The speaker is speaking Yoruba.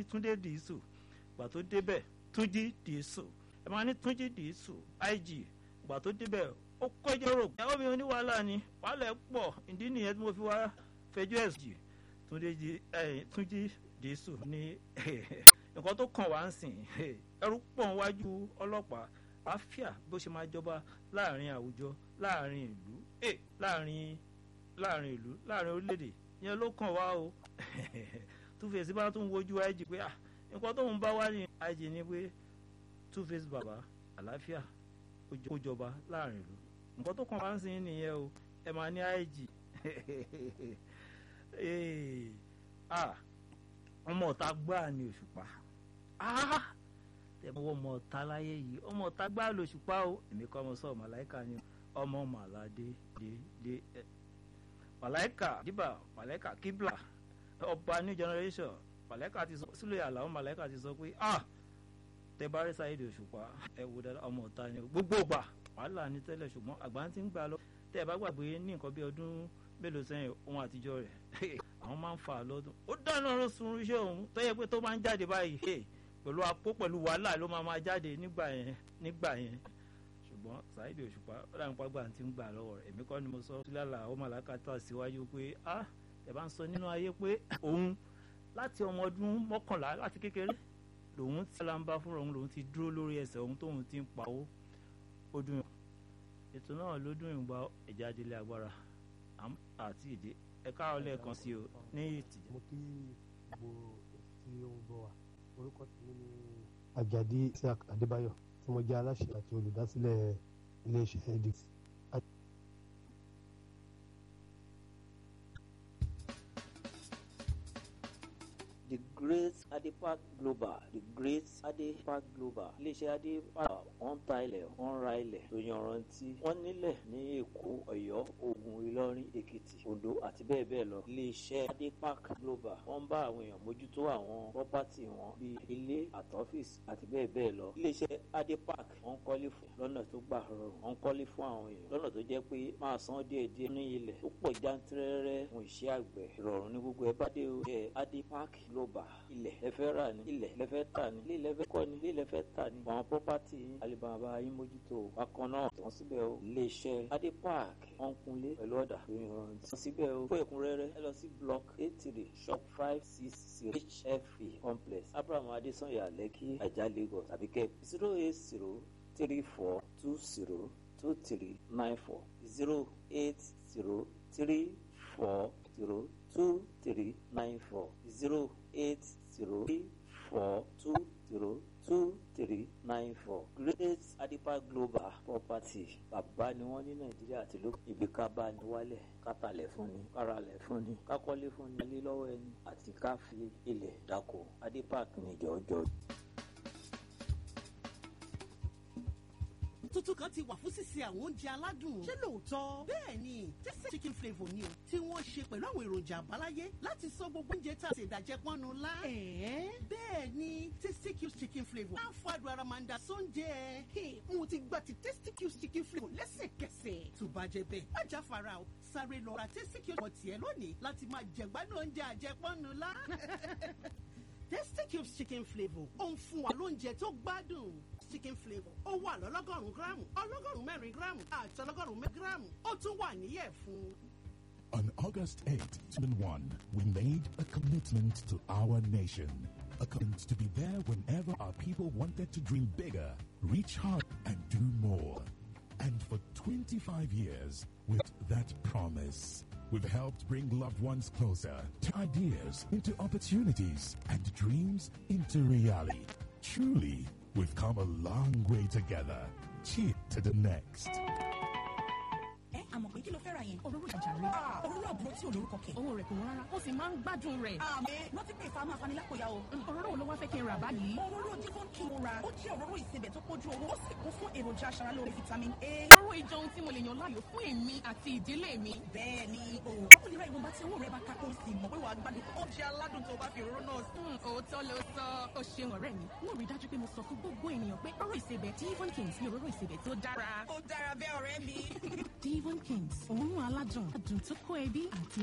ní túndé dìísù ìgbà tó débẹ̀ túnjí dìísù ẹ máa ní túnjí dìísù ig ìgbà tó débẹ̀ ó kọjá rò pé àwọn obìnrin oníwàhálà ni wàhálà ẹ̀ pọ̀ ìdí nìyẹn tí mo fi wá fẹjọ́ ẹ̀ jì túnjí dìísù ní nǹkan tó kàn wá ń sìn ẹrú pọ̀ níwájú ọlọ́pàá àáfíà bó ṣe máa jọba láàrin àwùjọ láàrin ìlú láàrin láàrin ìlú láàrin orílẹ̀-èdè yẹn ló kàn wá o Two-Face bá tún wojú IG pé nǹkan tóun bá wá ní IG ni pé Two-Face bàbá àlàáfíà ó jọba láàrin ìlú nǹkan tó kàn wá ń sìn nìyẹn o ẹ máa ní IG ọmọ ọ̀tá gbáà ni òṣùpá tẹ̀mọ́ ọmọ ọ̀tá láyé yìí ọmọ ọ̀tá gbáà lòṣùpá o èmi kọ́ ọmọ sọ́ọ̀ màláìka ni ọmọ màládé dé dé ẹ màláìka dìbà màláìka kíbla ọba new generation màláìka ti sọ sílẹ̀ àlàó màláìka ti sọ pé ah tẹ bá rí sáyédè òṣùpá ẹ wò dáadáa ọmọ ọ̀tá ni gbogbo ọgbà wàhálà ní tẹ́lẹ̀ ṣùgbọ́n àgbà ti ń gbà lọ tẹ́ ẹ bá gbàgbé ní nǹkan bí ọdún mélòó sẹ́yìn ohun àtijọ́ rẹ̀ àwọn máa ń fa lọ́dún ó dáná ló sun iṣẹ́ òun tó yẹ pé tó máa ń jáde báyìí pẹ̀lú apó pẹ̀lú wàhálà ló máa máa jáde nígbà yẹn nígbà yẹn ṣùgbọ́n Saheed Òṣùpá ọ̀làǹ pàgbà ti ń gbà lọ́wọ́ rẹ̀ èmi kọ́ ni mo sọ sílẹ̀ àwọn màláka tó àṣìwájú pé a ẹ̀ bá ń sọ nínú ayé pé òun láti ọmọ ọdún mọ́kànlá láti kékeré lòun ti lamba fúnra òun lòun ti dúró lórí ẹsẹ̀ òun tóun ti ń pawó ó dùn yàn ètò náà ló dùn yàn gba ẹ̀já délé agbára àti ìdí ẹ káàárọ̀ lẹ́ẹ̀kan sí o ní ìtìjà. mo kí gbogbo tí ó ń gbọ́ wa orúkọ tèmi ni Àjàdí Isiaq Adébáyọ̀ tí mo jẹ́ aláṣẹ àti olùdásílẹ̀ iléeṣẹ́ edix. the great adepak global the great adepak global iléeṣẹ́ adepak wọ́n ta ilẹ̀ wọ́n ra ilẹ̀ tó yanrantí wọ́n nílẹ̀ ní èkó ọ̀yọ́ ògùn ìlọrin èkìtì oǹdó àti bẹ́ẹ̀ bẹ́ẹ̀ lọ iléeṣẹ́ adepak global wọ́n ń bá àwọn èèyàn mójútó àwọn pọ́pátì wọn bíi ilé àtọ́fíìsì àti bẹ́ẹ̀ bẹ́ẹ̀ lọ iléeṣẹ́ adepak wọ́n ń kọ́lé fún lọ́nà tó gbà rọrùn wọ́n ń kọ́lé fún àwọn èèyàn lọ́nà tó jẹ́ pé máa san díẹ̀díẹ̀ ní ilẹ̀ tó pọ̀ jántírẹ́rẹ́ fún iṣẹ́ àgbẹ̀ ìrọ̀rùn ní gbogbo ẹ bá dé o jẹ́ adepak global ilẹ̀ lẹ́fẹ́ rà ní ilẹ̀ lẹ́fẹ́ tà ní ilé lẹ́fẹ́ kọ́ ní ilé lẹ́fẹ́ tà ní àwọn pọ́pátì alibaba yín mójútó bákan náà tán síbẹ̀ o iléeṣẹ́ adé park wọ́n kunlé pẹ̀lú ọ̀dà tó yan tán síbẹ̀ o fún ẹ̀kúnrẹ́rẹ́ ẹ lọ sí block eight three shop five six zero hfe complex abraham adesanya lẹ́kì ajá lagos tàbí kẹ́ zero eight zero three four two zero two three nine four zero eight zero three four zero two three nine four zero eight zero three four two zero two three nine four great adipa global property bàbá ni wọ́n ní nàìjíríà àti ló ibi ká bá ní wálẹ̀ kátàlẹ̀ fún ni káralẹ̀ fún ni kákọ́lé fún ni alẹ́ lọ́wọ́ ẹni àti ká fi ilẹ̀ dáko adipa ní jọjọ. tuntun kan ti wà fún sísè àwọn oúnjẹ aládùn. ṣé lóòótọ́? bẹ́ẹ̀ ni tẹ́sí chicken flavour ni o tí wọ́n ṣe pẹ̀lú àwọn èròjà àbáláyé láti sọ gbogbo oúnjẹ tá a ṣe ìdàjẹ́ pọ́nnu lá. ẹ̀ẹ́ bẹ́ẹ̀ ni tasty cubes chicken flavour á fọ àdùn ara máa ń da sóúnjẹ. mo ti gba ti tasty cubes chicken flavour lẹ́sẹ̀kẹsẹ̀. tó bá jẹ bẹ́ẹ̀ má já fara o sáré lọ ra tasty cubes for tiẹ̀ lónìí láti máa jẹ̀gbádùn oúnjẹ àjẹpọ́nnu lá. tasty cubes chicken flavour ó ń fún wa lóúnjẹ tó gbádùn chicken flavour ó wà lọ́lọ́gọ́rùn-ún gíráàmù ọlọ́gọ́rùn-ún mẹ́rin gíráàmù àti ọlọ́gọ́rùn-ún mẹ́rin gíráàmù ó tún wà níyẹ̀ fún. On August 8, 2001, we made a commitment to our nation. A commitment to be there whenever our people wanted to dream bigger, reach hard, and do more. And for 25 years, with that promise, we've helped bring loved ones closer, to ideas into opportunities, and dreams into reality. Truly, we've come a long way together. Cheer to the next. ẹ àmọ̀ pé kí ló fẹ́ ra yẹn. òróró ìjàre. òróró àbúrò tí olórúkọ kẹ̀. owó rẹ̀ kò wọ́n rárá ó sì máa ń gbádùn rẹ̀. àmì rántí pé ìfàmù afanilákòyà o. òróró wo ló wá fẹ́ kí n rà báyìí. òróró divon kí mo ra ó jẹ́ òróró ìsebẹ̀ tó kójú owó ó sì kún fún èròjà aṣaralóore vitamin a. òróró ìjọ ohun tí mo lè yàn láàyò fún èmi àti ìdílé mi. bẹ́ẹ̀ ni o ó lè ra ìwọ̀nba tí owó rẹ̀ bá ká kó o sì mọ̀ pé wàá gbádùn oúnjẹ aládùn tó bá fi òróró náà sí. òótọ́ ló sọ ó ṣeun ọ̀rẹ́ mi mo rí dájú pé mo sọ fún gbogbo ènìyàn pé òróró ìsebẹ̀ divon kings ni òróró ìsebẹ̀ tó dára. ó dára bẹ́ẹ̀ ọ̀rẹ́ mi. divon kings òórùn aládùn adùn tó kó ẹbí àti